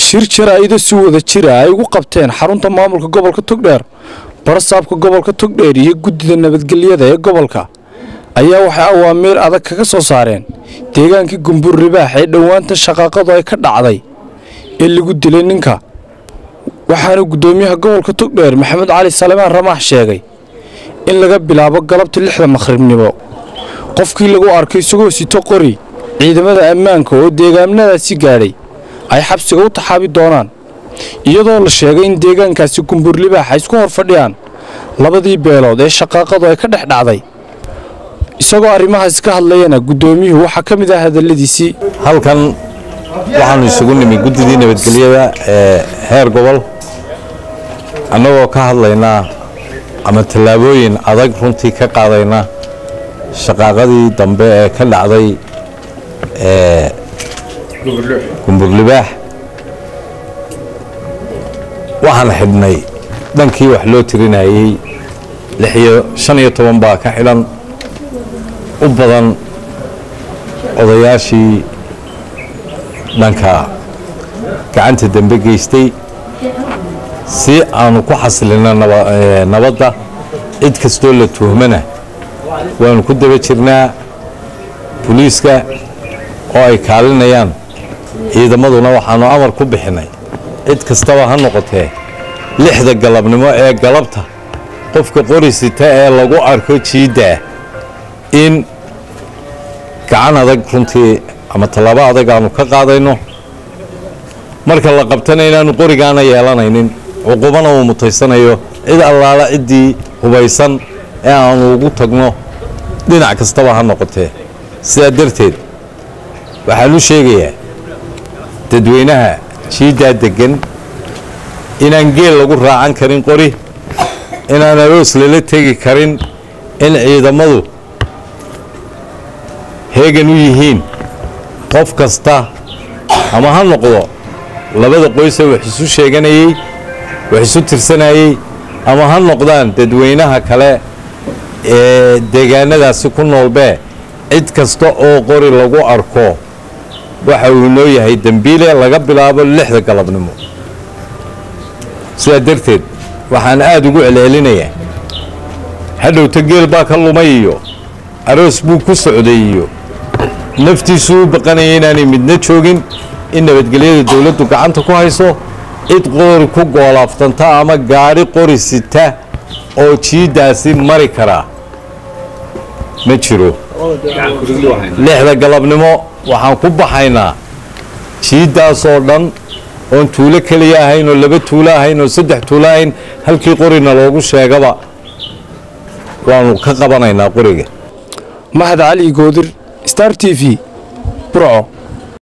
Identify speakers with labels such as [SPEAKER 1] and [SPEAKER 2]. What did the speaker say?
[SPEAKER 1] shir jaraa-ido si wada jira ay ugu qabteen xarunta maamulka gobolka togdheer barasaabka gobolka togdheer iyo guddida nabadgelyada ee gobolka ayaa waxay awaamiir adag kaga soo saareen deegaankii gumbur ribaax ee dhowaanta shaqaaqadu ay ka dhacday ee lagu dilay ninka waxaana guddoomiyaha gobolka togdheer maxamed cali salemaan ramaax sheegay in laga bilaabo galabta lixda maqhribnimo qofkii lagu arkay isagoo sito qori ciidamada ammaanka oo deegaanadaasi gaadhay ay xabsiga u taxaabi doonaan iyadoo la sheegay in deegaankaasi gumbur libaax ay isku hor fadhiyaan labadii beelood ee shaqaaqadu ay ka dhex dhacday isagoo arrimahaas ka hadlayana guddoomiyuhu waxaa ka mid ah hadalladiisii
[SPEAKER 2] halkan waxaanu isugu nimi guddidii nabadgelyada ee heer gobol annagoo ka hadlaynaa ama tallaabooyin adag runtii ka qaadayna shaqaaqadii dambe ee ka dhacday ee gumburlibaax waxaan xidhnay dhankii wax loo tirinayey lixiyo shan iyo toban baa ka xidhan u badan odayaashii dhanka gacanta dembe geystay si aanu ku xasilino nabadda cid kastoo la tuhmana waanu ku daba jirnaa boliiska oo ay kaalinayaan ciidamaduna waxaanu amar ku bixinay cid kastaba ha noqotee lixda galabnimo ee galabta qofka qori sita ee lagu arko jiiddaa in gacan adag runtii ama tallaabo adag aanu ka qaadayno marka la qabtana inaanu qorigaana yeelanaynin cuqubana uu mutaysanayo cid allaala ciddii hubaysan ee aanu ugu tagno dhinac kastaba ha noqotee sidaa darteed waxaan u sheegayaa dadweynaha jiiddaa deggan inaan geel lagu raacan karin qori inaan aroos lala tegi karin in ciidamadu heegan u yihiin qof kasta ama ha noqdo labada qoyse wax isu sheeganayey wax isu tirsanayey ama ha noqdaan dadweynaha kale ee deegaanadaasi ku noolbee cid kasta oo qori lagu arko waxa uu noo yahay dembiile laga bilaabo lixda galabnimo sidaa darteed waxaan aada ugu celcelinayaa hadhowta geel baa ka lumay iyo aroos buu ku socday iyo naftiisuu u baqanaya inaanay midna joogin in nabadgelyada dowladdu gacanta ku hayso cid qori ku goolaaftanta ama gaadhi qori sita oo jiiddaasi mari karaa ma jiro lixda galabnimo waxaan ku baxaynaa jiiddaasoo dhan oon tuulo keliya ahayn oo laba tuulo ahayn oo saddex tuulo ahayn halkii qorina loogu sheegaba waanu ka qabanaynaa qoriga
[SPEAKER 1] mahad cali goodir star t v burco